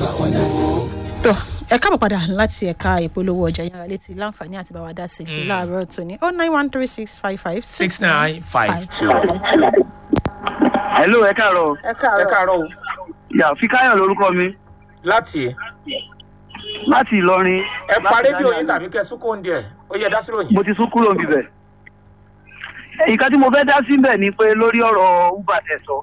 tó ẹ káàbọ̀ padà láti ẹ̀ka ìpolówó ọjà yàrá létí láǹfààní àti bàwá dá sí i láàárọ̀ tòní oh nine one three six five five six nine five two. hello ẹ káàárọ̀ ẹ ẹ káàárọ̀ káàárọ̀ o yà fíkáyọ̀ lórúkọ mi láti láti ìlọrin ẹ pa láti rédíò Ghana. yín tàbí kẹ súnkó ń díẹ̀ ó yẹ dá sí ròyìn. mo ti sún kúrò níbẹ̀ nǹkan tí mo fẹ́ dá síbẹ̀ ni pé lórí ọ̀rọ̀ uber tẹ̀ sọ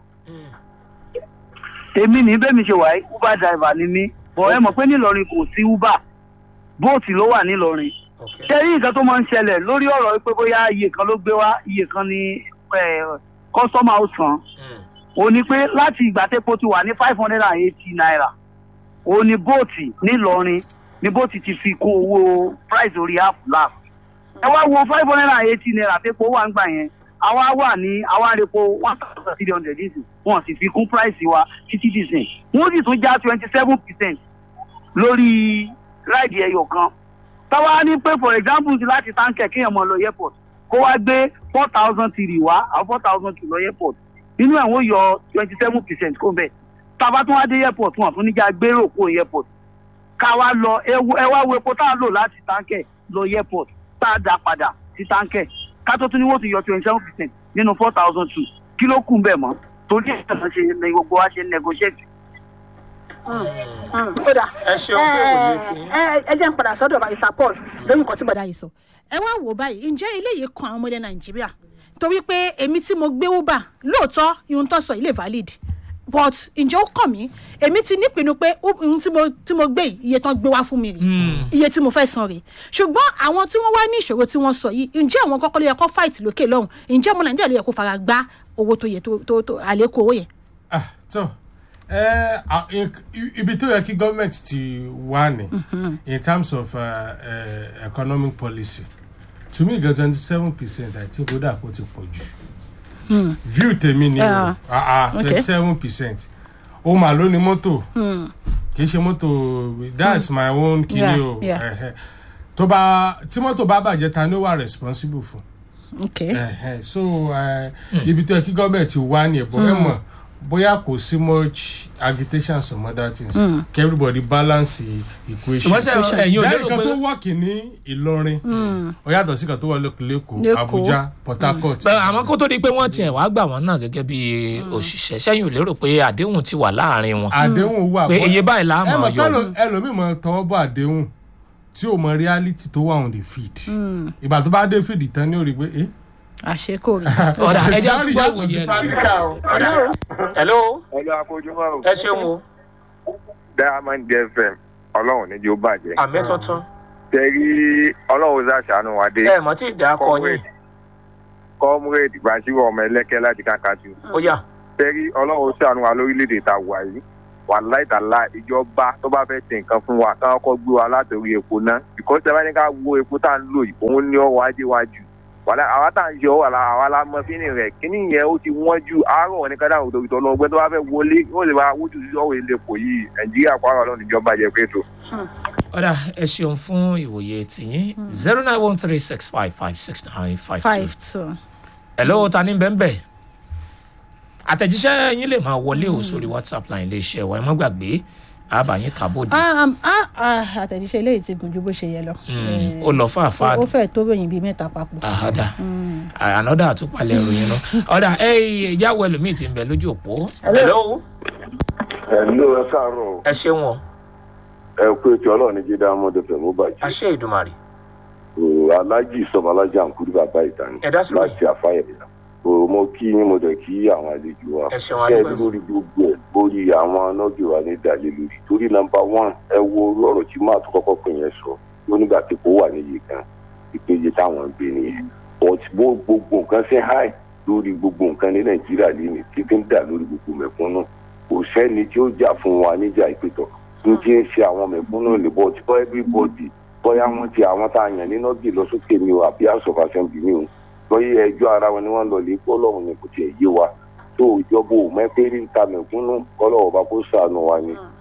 èmi ní bẹ́ẹ̀ mi ṣe wà yìí uber driver ni mí bọ̀ ẹ mọ̀ pé nílọrin kò sí uber bóòtù ló wà nílọrin Okay. ṣé rí nǹkan tó máa ń ṣẹlẹ̀ lórí ọ̀rọ̀ pé bóyá iye kan ló gbé wá iye kan ni kọ́sọ́mà ó san Mm. ó ní pé láti ìgbà tépo ti wà ní five hundred and eighty naira ó ní bóòtì nílọrin ní bóòtì ti fi kó owó price orí app lap ẹ wá wo five hundred and eighty naira tépo wà ń gbà yẹn àwa wà ní àwa repo one thousand three hundred dísìn wọn sì fi kún price wa títí dísìn wọn sì tún já twenty seven percent lórí ráìdì ẹyọ kan táwa ní pé for example ti láti táǹkẹ̀ kéèyàn mọ̀ lọ airport kó wá gbé four thousand three wá àwọn four thousand two lọ airport nínú ẹ̀ wọ́n yọ twenty seven percent kó bẹ́ẹ̀ tába tún wá dé airport wọn fún níjà gbérò kó airport ká wá lọ ẹ wo- ẹ wá wo epo tá a lò láti táǹkẹ̀ lọ airport tá a dá padà sí táǹkẹ̀ ká tó tún ní wọ́n ti yọ twenty seven percent nínú four thousand two kí ló kù bẹ́ẹ̀ mọ́ torí ẹ̀ náà ṣe ní gbogbo wa ṣe negotiate ó dà ẹ ṣeun pé òye ti yín. ẹ ẹ jẹ́ ń padà sọ́dọ̀ mr paul lórí nǹkan tí bọ̀dá yìí sọ ẹ wá wò ó báyìí ǹjẹ́ eléyìí kan àwọn ọmọdé nàìjíríà torí pé èmi tí mo gbé uber lóòótọ́ ihun tó sọ ilé valid but ǹjẹ́ ó kàn mí èmi ti nípinnu pé u- ihun tí mo tí mo gbé yìí iye tán gbé wá fún mi rè iye tí mo fẹ́ san rè ṣùgbọ́n àwọn tí wọ́n wá ní ìṣòro tí wọ́n sọ yìí ǹjẹ́ àwọn kọ́kọ́ ló yẹ kó fight lókè lọ́hùn ǹjẹ́ ọmọ nàìjíríà ló yẹ kó fara gbá owó tó yẹ tó tó tó àlékún owó yẹn. ah tó ẹ à, in- ibi tó yẹ kí gọ́ọ̀mẹ̀ntì ti wà ní in terms of uh, uh, economic policy to me gan twenty seven percent i think ó dà kó ti pọ̀ jù view tèmi ni o Yeah. Okay. twenty seven percent ó mà ló ní mọ́tò kì í ṣe mọ́tò that's my own kini Yeah, o yeah. ẹhẹ. tó bá tí mọ́tò bá bàjẹ́ ta ni ó wà responsible fún okay. ẹhẹ so eh, ibi tó yẹ kí gọ́ọ̀mẹ̀ntì wá ní ẹ̀bọ̀ ẹ̀ mọ̀ bóyá kò sí much agitation some other things kí everybody balance the equation. ṣùgbọ́n sẹ́ ẹ̀yin ò lẹ́yìn lérò kan pé tó wọ́ọ̀kì ní ìlọrin ó yàtọ̀ sí kan tó wà lẹ́kọ̀ọ́ Lẹ́kọ̀ọ́. abuja port harcourt. Bẹ́ẹ̀, àmọ́ kó tó di pé wọ́n tiẹ̀ wá gbà wọ́n náà gẹ́gẹ́ bí òṣìṣẹ́ sẹ́yìn ò lérò pé àdéhùn ti wà láàrin wọn àdéhùn wà pé bọ́- iye báyìí là á ẹ mọ̀ mọ̀ yọ. kẹ́lò ẹlòmíì mọ̀ tọwọ́ bọ̀ àdéhùn tí ò mọ reality tó wà on the feed ìgbà tó bá dé feed tán ni ó rí i pé eh àṣekò rí. ọ̀dà ẹja Theory gbọ́ yàtọ̀ sí ìwòye practical. ọ̀dà hello ẹlò àkójúmọ́ o ẹ ṣeun o diamond fm ọlọ́run ní jó bàjẹ́ àmì tuntun tẹ̀rí ọlọ́run ṣàṣàánú wa dé ẹ mọ̀ tí ì dá kọ yín comrade basiru ọmọ ẹlẹ́kẹ́ láti kàkàtú ó yà tẹ̀rí ọlọ́run ṣàánú wa lórílẹ̀‐èdè tá a wà yìí wà láìtàlá ìjọba tó bá fẹ́ ṣe nǹkan fún wa káwọn kọ́ gbé wa látòrí epo náà because ẹ bá ní ká wo epo tá à ń lò yìí òun ní ọwọ́ ajé wa jù wàlá àwa tá à ń ṣe ọwọ́ àlà àwa la mọ fínì rẹ̀ kíní yẹn ó ti wọ́n ju àárọ̀ wọn ní ká dáhùn òtòkìtò ọlọ́gbẹ́ tó bá fẹ́ wọlé yóò lè máa wójú sí ọ̀wọ́ ilé epo yìí nàìjíríà kó àrọ̀ ọlọ́run ìjọba jẹ pé tó. ọ̀dà ẹ ṣeun fún ìwòye tìyín zero nine one three six five five six nine five two five two. hello ta ni bẹ́ẹ̀ bẹ́ẹ̀ àtẹ̀jíṣẹ́ yín lè máa wọlé o sórí whatsapp line iléeṣẹ́ wa ẹ má gbàgbé àbàyín kàbòdì Um, ah, ah, àtẹ̀jíṣẹ́ eléyìí ti gùn ju bó ṣe yẹ lọ. Eh, ó lọ fàáfàá ó fẹ́ tó ròyìn bíi mẹ́ta papọ̀. àhádà ànádà àtúpalẹ̀ ìròyìn náà ọ̀dà ẹ ìjáwọ́ ẹlòmíì ti ń bẹ lójú òpó hello ẹ̀lú ẹ káàárọ̀ ẹ ṣeun o ẹ kú ètò ọlọ́run ní jíde amọ̀dé fẹ̀ mú bàjẹ́ àṣẹ ìdùmarè o alájì sọmọ alájì àǹkúrí bàbá ìtàn Ẹ dá sí lóyè. láti àfáyẹ̀yà o mo kí yín mo dẹ̀ kí àwọn àlejò wa Ẹ ṣeun, Ṣé ẹ adúpẹ́. lórí gbogbo ẹ̀ lórí àwọn anọ́gì wa ní ìdálẹ́ lórí torí nọmba one ẹ wo orú ọ̀rọ̀ tí máa tó kọ́kọ́ pè yẹn sọ ló nígbà tí kò wà níyì kan ìpéye táwọn ń gbé nìyẹn but bó gbogbo nǹkan ṣe high lórí gbogbo nǹkan ní nàìjíríà lẹ́nu títí ń dà lórí gbogbo mẹ̀kúnnù kò sẹ́ni tí ó jà fún wa níjà ìpètọ̀ ní tí ń ṣe àwọn mẹ̀kúnnù lè bọ́ tí bọ́ everybody bóyá wọ́n ti àwọn tá a yàn nínú bí lọ sókè mi o àbí house of assembly mi o lọ́yẹ̀ ẹjọ́ ara wọn ni wọ́n lọ lè kọ́ lọ́hùn ni kò tiẹ̀ yé wa tó ìjọba ò mẹ́fẹ́rí ń ta mẹ̀kúnnù kọ́lọ́wọ́ bá kó sànù wa ni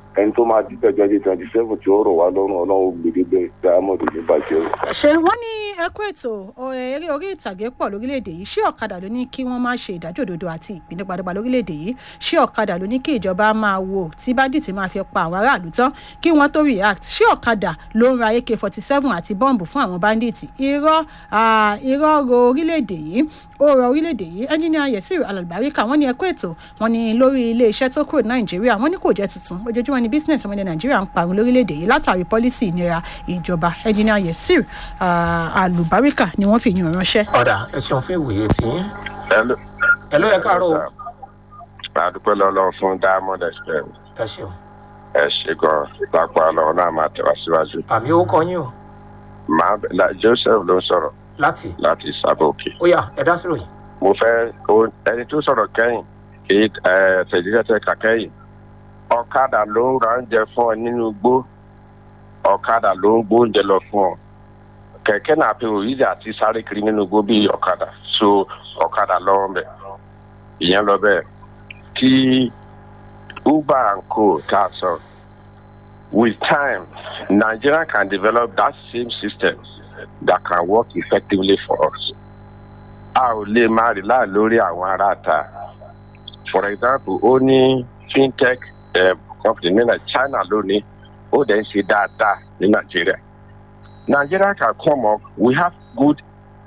ẹni tó máa dídẹ̀ twenty twenty seven tí ó rọ̀ wá lọ́rùn ọlọ́run ó gbèdé bẹ́ẹ̀ diamond ní bàjẹ́ o. ṣe wọ́n ní ẹkú ètò ọ- eré orí ìtàgé pọ̀ lórílẹ̀‐èdè yìí ṣé ọ̀kadà ló ní kí wọ́n má ṣe ìdájọ́ òdodo àti ìpínlẹ̀ padàbà lórílẹ̀‐èdè yìí ṣé ọ̀kadà ló ní kí ìjọba máa wò tí báńdíìtì máa fi pa àwọn aráàlú tán kí wọ́n tó react ṣé ọ̀kadà ló ń ra ak forty seven àti bọ́ǹbù fún àwọn báńdíìtì irọ́ ah, irọ́ ro orílẹ̀‐èdè yìí ó rọ orílẹ̀‐èdè yìí ẹnjìnìà yẹsìrì alàlùbáríkà wọ́n ní ẹkú ètò wọ́n ní lórí ilé iṣẹ́ tó kúrò ní nàìjíríà wọ́n ní kò jẹ́ tuntun ojoojúmọ́ ni business ọmọdé nàìjíríà ń parun lórílẹ̀‐èdè yìí látàrí pọ́lísì ìnira ìjọba ẹnjìnìà yẹsìrì alùbáríkà ni wọ́n fi yàn ránṣẹ́. ọ̀dà ẹ ṣeun fún ìwòye tí Hello. ẹ ló yẹ káàárọ̀ o. àdúpẹ́ lọ́lọ́ fún diamond express ẹ ṣeun ẹ ṣe gan lápá ọlọ́run náà máa tẹ̀wá síwájú. àmì ó kọ yín o màá bẹ̀- la- joseph ló ń sọ̀rọ̀ láti láti sábòkè. ó yá ẹ dá sí ròyìn. mo fẹ́ o- ẹni tó sọ̀rọ̀ kẹ́yìn èyí ẹ̀ tẹ̀jíṣẹ́ kà kẹ́yìn ọ̀kadà ló ń ra oúnjẹ fún ọ nínú igbó ọ̀kadà ló ń gbóúnjẹ lọ fún ọ kẹ̀kẹ́ náà pe òyìnbó àti sáré kiri nínú igbó bíi ọ̀kadà so ọ̀kadà lọ́wọ́ bẹ̀ ìyẹn lọ bẹ́ẹ̀ kí uber and co tá a sọ with time nigeria can develop that same system that can work effectively for us a ò lè máa rí láà lórí àwọn aráàta for example ó ní fintech um, company ní Nai- china lónìí ó dẹ̀ ń ṣe dáadáa ní nàìjíríà nigeria can come up we have good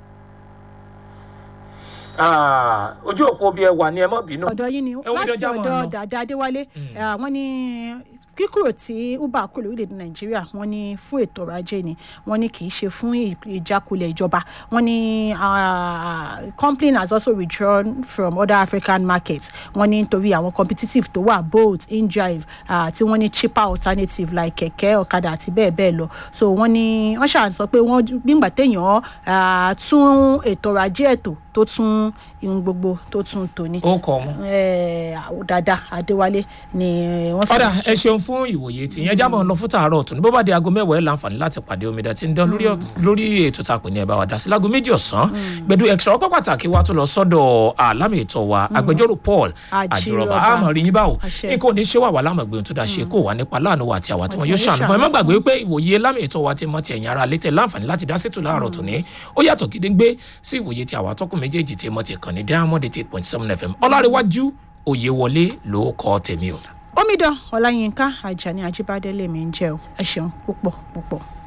Ah, ojú òpó bí ẹ wà ní ẹ mọ́ bínú. ọ̀dọ̀ yín ni Ẹ wo láti ìdọ̀jà mọ̀ ọ̀dọ̀ ọ̀nà. dàda adéwálé àwọn ní kíkúrò tí uber kúrò lórílẹ̀‐èdè nàìjíríà wọ́n ní fún ètò ọrọ̀ ajé ni wọ́n ní kì í ṣe fún ì- ìjákulẹ̀ ìjọba wọ́n ní ah, company has also withdrawn from other african markets wọ́n ní nítorí àwọn competitive tó wà bolt indrive ah, tí wọ́n ní cheaper alternative like kẹ̀kẹ́ ọ̀kadà àti bẹ́ẹ̀ bẹ́ẹ̀ lọ so wọ́n ní wọ́n ṣàn sọ pé wọ́n gbígbà téèyàn ah, tún ètò ọrọ̀ ajé ètò tó tún ihun gbogbo tó tún tòní ó kọ wọn. eh, dada adéwálé ni wọ́n fi ọ̀dà ẹ ṣeun fún ìwòye tí yẹn jábọ̀ lọ fún tààrọ̀ ọ̀tún ní bó bá di aago mẹ́wàá ẹ̀ láǹfààní láti pàdé omidan tí ń dán lórí ọ̀- lórí ètò tá a pè ní ẹ̀ bá wa dá sí láago méjì ọ̀sán gbẹdú extra ọpẹ́ pàtàkì wa tó lọ sọ́dọ̀ àlámì ètò wa agbẹjọ́rò paul Àjírọ̀bà. àjùrọ̀bà àmọ̀ rí yín báwo Àṣẹ. ní kò ní ṣé wà wà lámọ̀gbé ohun tó dá ṣe kó wà nípa láàánú wa àti àwa tí wọn yóò ṣàánú fún ẹ má gbàgbé pé ìwòye lámì ètò wa ti mọ ti ẹ̀yìn ara létẹ̀ láǹfààní láti dá sétò láàárọ̀ tòní ó yàtọ̀ gédéńgbé sí ìwòye tí àwa tọkùn méjèèjì ti mọ ti kàn ní diamond eight point seven fm ọlárẹ̀wájú òye wọlé ló kọ́ tèmi o. omidan ọláyínká ajani ajíbádé lèmi ń jẹ o ẹ ṣeun púpọ̀ púpọ̀.